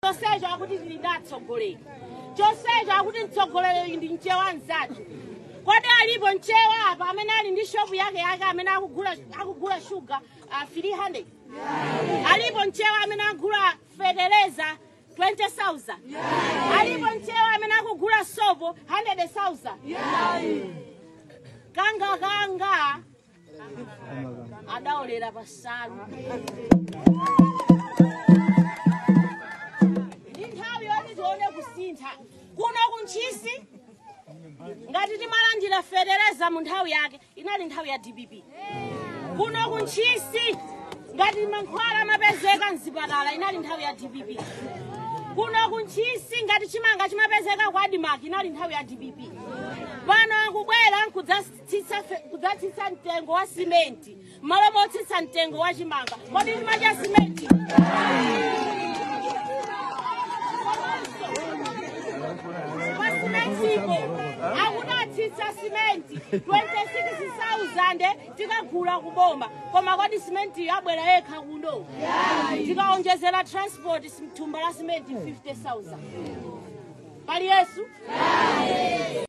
chonsecho akuti tili ndi atsogoleri chonsecho akuti mtsogoleri ndi mchewa mzathu kodi alipo mchewa apa amene ali ndi shopu yake yake amene akugula akugula shuga uh, 300 alipo mchewa amene akugula fetereza 20000 alipo mchewa amene akugula sopo 100000 kanga kanga adaolera pasalu ndi nthawi yoti tione kusintha kuno kuntchisi ngati timalandira fetereza mu nthawi yake inali nthawi ya dpp kuno kuntchisi ngati mankhwala amapezeka mzipatala inali nthawi ya dpp kuno kuntchisi ngati chimanga chimapezeka kwa adimaki inali nthawi ya dpp pano akubwera nkudzatsitsa fe- kudzatsitsa mtengo wa simenti malo motsitsa mtengo wa chimanga kodi timadya simenti pa simentipo akudatsitsa simenti 26000 tikagula kuboma koma kodi simenti yabwera yekha kuno tikaonjezera transport sim- thumba la simenti 50000 pali yesu